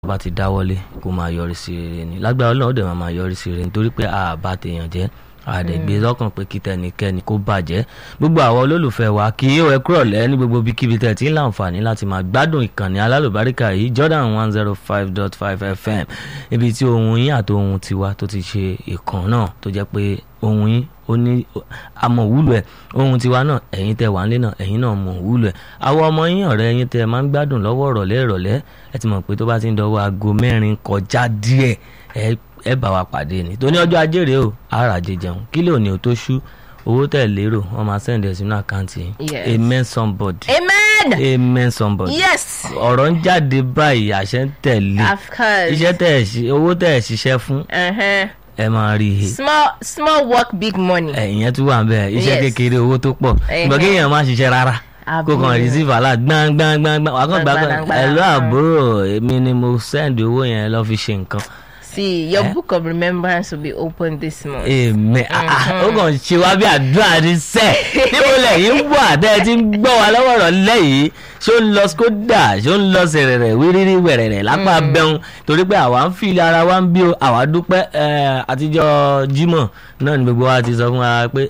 bá ti dáwọ́lé kó máa yọrí sí rere ni lágbára Ọlọ́run ó dẹ̀ máa máa yọrí sí rere nítorí pé a bá tèèyàn jẹ́ àdẹ̀gbé lọ́kàn pé kí tẹnikẹ́ni kó bàjẹ́ gbogbo àwọn olólùfẹ́ wa kì í ẹ kúrọ̀ lẹ́ ní gbogbo ibikíbi tẹ̀ tí ń láǹfààní láti máa gbádùn ìkànnì alálùbáríkà yìí Jordan one zero five dot five FM ibi tí ohun yín àti ohun tiwa tó ti ṣe ìkan náà tó jẹ́ pé ohun yín ó ní àmọ̀ wúlò ẹ̀ ohun tiwa náà ẹ̀yin tẹ́ wà nílé náà ẹ̀yin náà mọ̀ wúlò ẹ̀ àwọn ọmọ yín ọ̀rẹ́ yín tẹ́ máa ń gbádùn lọ́wọ́ ìrọ̀lẹ́ ìrọ̀lẹ́ ẹ ti mọ̀ pé tó bá ti ń dọwọ́ aago mẹ́rin kọjá díẹ̀ ẹ ẹ bá wa pàdé ni tó ní ọjọ́ ajé rèé o ara jẹ jẹun kí lè òní o tó ṣú owó tẹ̀ lérò wọ́n máa send ẹ̀ sínú àkáǹtì yìí Yes. amen somebody Amen. amen somebody Yes. ọ̀rọ̀ ń jáde báyìí àṣẹ ń tẹ̀lé Of course. iṣẹ́ tẹ̀ ẹ̀ ṣi- owó tẹ̀ ẹ̀ ṣiṣẹ́ fún Uh-huh. ẹ máa rí i Small small work, big money. ẹ̀yìn tún wà ń bẹ̀ iṣẹ́ Yes. kékeré owó tó pọ̀ Ẹ̀hẹ́. ṣùgbọ́n kéèyàn má ṣiṣẹ́ rárá kó kàn Àbúrò. receive alert gbangbangbangba wà á kàn gbà pé Gbangba, ẹ lọ gbangba. àbúrò èmi ni mo send owó yẹn lọ fi ṣe nǹkan See, your book of remembrance will be open this month. èmi ó kàn ṣe wá bí àdúrà ní sẹ́ níbo lẹ́yìn wà tẹ́ ẹ ti ń gbọ́ wa lọ́wọ́ rọ̀ lẹ́yìn ṣó ń lọ skoda ṣó ń lọ sẹ̀rẹ̀rẹ̀ wírírí wẹ̀rẹ̀rẹ̀ lápá bẹ́hùn torí pé àwa ń fi ara wa ń bí o àwa dúpẹ́ eh, àtijọ́ Jímọ̀ náà ni gbogbo wa ti sọ fún wa pé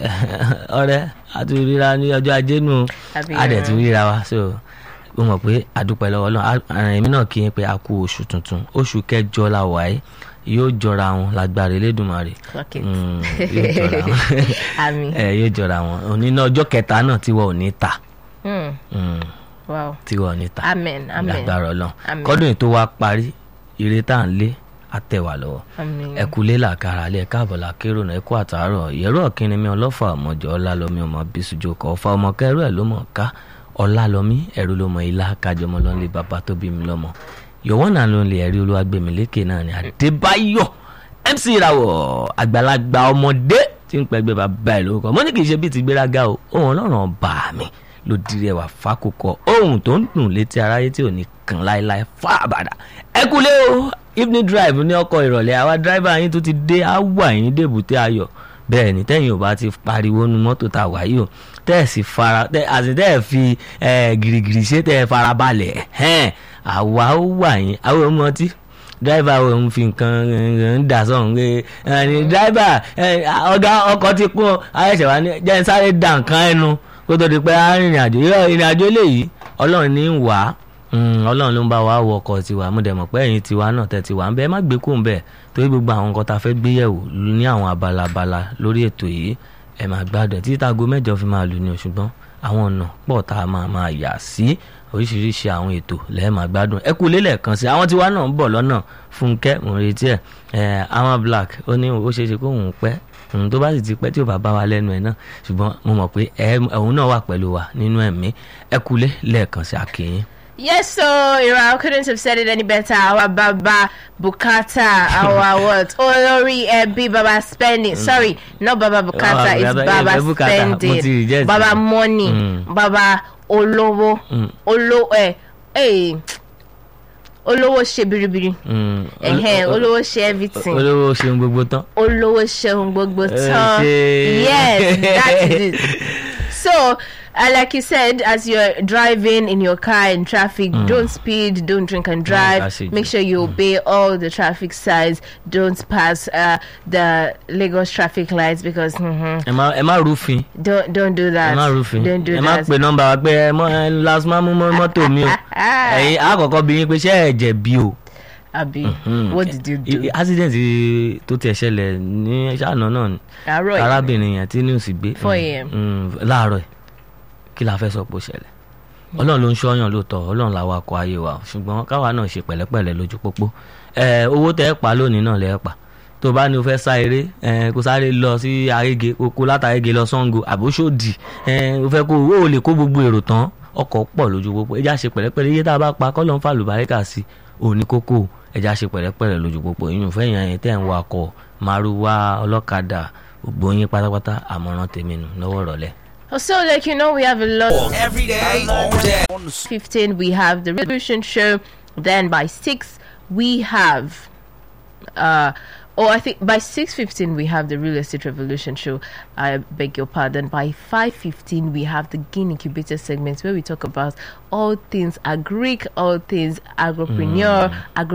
eh, ọ̀rẹ́ àti ríra ní ọjọ́ ajé nù Àbí, a dẹ̀ ti ríra wa so mo mọ̀ pé àdúpẹ́ lọ́wọ́ Ọlọ́run àrùn èmi náà kí n pé a kú oṣù tuntun oṣù kẹjọ la wà yìí yóò jọra wọn lágbára Elédùmarè Clock it. Mm, yóò jọra wọn Àmín. ẹ yóò jọra wọn òní náà ọjọ́ kẹta náà tí wọn ò ní ta Hmm. Mm, Wow. tí wọn ò ní ta Amen. Amen. lágbára Ọlọ́run Amen. kọ́dún yìí tó wá parí ire tá à ń lé àtẹ̀wà lọ́wọ́ Amen. ẹ kú lé làkàrà alẹ́ káàbọ̀ làkérò náà ẹ kú àtàárọ̀ ìyẹ́rọ ọ̀kìnrin mi ọlọ́fà ọmọjọ́ ọlálọ́mí ọmọ bísújò kọ́ ọ̀fà ọmọ kẹrù ẹ̀ ló mọ̀ ká ọlálọ́mí ẹ̀rú ló mọ ilá kájọmọ lọ́nlé bàbá tó bí mi lọ́mọ yọ̀wọ́n náà ló ń lè ẹ̀rí olúwagbèmílékè náà ni Adébáyọ̀ MC ìràwọ̀ àgbàlagbà ọmọdé tí ń pẹ́gbẹ́ bàbá ẹ̀ lórúkọ mo ní kì í ṣe bíi ti gbéraga o ohun ọlọ́run ọba mi ló dirẹ̀ wà fákòkò ohun tó ń dùn létí aráyé tí ò ní kàn láéláé fá àbàdà ẹ kúlé o evening drive ní ọkọ̀ ìrọ̀lẹ́ àwa driver yín tó ti dé á wà yín débùté ayọ̀ bẹ́ẹ̀ ni tẹ́yìn ò bá ti pariwo nu mọ́tò tá a wà yìí o tẹ́ ẹ̀ sì fara tẹ́ àti tẹ́ ẹ̀ fi ẹ̀ gìrìgìrì ṣe tẹ́ ẹ̀ fara balẹ̀ ẹ̀hẹ́n àwa ó wà yín àwọn ọmọ ọtí dráìbà wo ń fi nǹkan ń dà sọ̀hún pé ẹni dráìbà ọ̀gá ọkọ̀ ti kún ayẹ̀ṣẹ̀ wa ní jẹ́ ń sáré da nǹkan ẹnu kó tó di pé a rìnrìn àjò irọ́ ìrìn àjò eléyìí ọlọ́run ní ń wá ọlọ́run ló ń bá wa wọ ọkọ̀ tiwa mo dẹ̀ mọ̀ pé ẹ̀yin tiwa náà tẹ̀ tiwa ń bẹ ẹ má gbé kóun bẹ́ẹ̀ torí gbogbo àwọn nǹkan tá a fẹ́ gbé yẹ̀wò ní àwọn abala abala lórí ètò yìí ẹ máa gbádùn ẹ̀ títí táago mẹ́jọ fi máa lù ní o ṣùgbọ́n àwọn ọ̀nà pọ̀ tá a máa máa yà sí oríṣiríṣi àwọn ètò lẹ́ẹ̀ máa gbádùn ẹ kú lélẹ̀ kan sí àwọn tiwa náà ń bọ̀ lọ́nà fúnkẹ́ mò ń retí ẹ̀ ẹ̀ àwọn black ó ní ó ṣeé ṣe kó òun pẹ́ òun tó bá sì ti pẹ́ tí ò bá bá wa lẹ́nu ẹ̀ náà ṣùgbọ́n mo mọ̀ pé ẹ̀ òun náà wà pẹ̀lú wa nínú ẹ̀mí ẹ kú lé lẹ́ẹ̀kan sí àkèyìn. Yes, so Ira couldn't have said it any better. Our Baba Bukata, our what? Olori Ebi Baba spending. Sorry, not Baba Bukata, Oh, it's Baba- Baba eh, Bukata. Mo ti spending. reject Baba it. money. Mm. Baba Olowo. Mm. Olo eh eh Olowo ṣe biribiri. Mm, Ẹ̀hẹ́n, ol- ol- Olowo ṣe everything. olówó ṣeun gbogbo tán. Olówó ṣeun gbogbo tán. ṣe- Yes, that is it. So, uh, like you said, as you're driving in your car in traffic, don't speed, don't drink and drive. that's it. Make sure you obey all the traffic signs. Don't pass uh, the Lagos traffic lights because mhm, ẹ má ẹ má rúfin don't don't do ẹ that. má rúfin Don't do ẹ má that. pe nọ́mbà wa pé ẹ mọ ẹ last máa mú mọ mọ́tò mi o ẹ̀yin àkọ́kọ́ bí yín pé ṣé ẹ jẹ̀bi o. Abi, Mm. what did you do? I- accident tó tiẹ̀ ṣẹlẹ̀ ní ṣáànà náà ni Àárọ̀ yìí. arábìnrin yẹn tí news gbé 4 a.m. mm, láàárọ̀ ẹ̀ kí la fẹ́ sọ pé ó ṣẹlẹ̀ ọlọ́run ló ń ṣọ́yàn lóòótọ́ ọlọ́run làwa kọ ayé wa ṣùgbọ́n káwa náà ṣe pẹ̀lẹ́pẹ̀lẹ́ lójú pópó ẹ owó tẹ́ ẹ pa lónìí náà lẹ́ ẹ pa tó bá ní o fẹ́ sá eré ẹ kó sáré lọ sí Agége kó kó látàgége lọ Ṣàngó àbóṣòdì ẹ o fẹ́ kó o lè kó gbogbo èrò tán ọkọ̀ pọ̀ lójú pópó ẹjá ṣe pẹ̀lẹ́pẹ̀lẹ́ iye tá a bá pa kọ́ ló ń fa lùbáríkà sí òní kókó ẹjá ṣe pẹ̀lẹ́pẹ̀lẹ́ lójú pópó ìyún fẹ́yìn ẹ̀yìn tẹ́ ń wakọ̀ márúwá ọlọ́kadà gbogbo yín pátápátá àmọ̀ràn tèmi nù lọ́wọ́ ìrọ̀lẹ́. So, like you know, we have a lot. Every day, all day. 15 we have the revolution show then by 6 we have uh Oh, I think by six fifteen we have the real estate revolution show. I beg your pardon. By five fifteen we have the Gain Incubator segment where we talk about all things agric, all things agripreneur, agro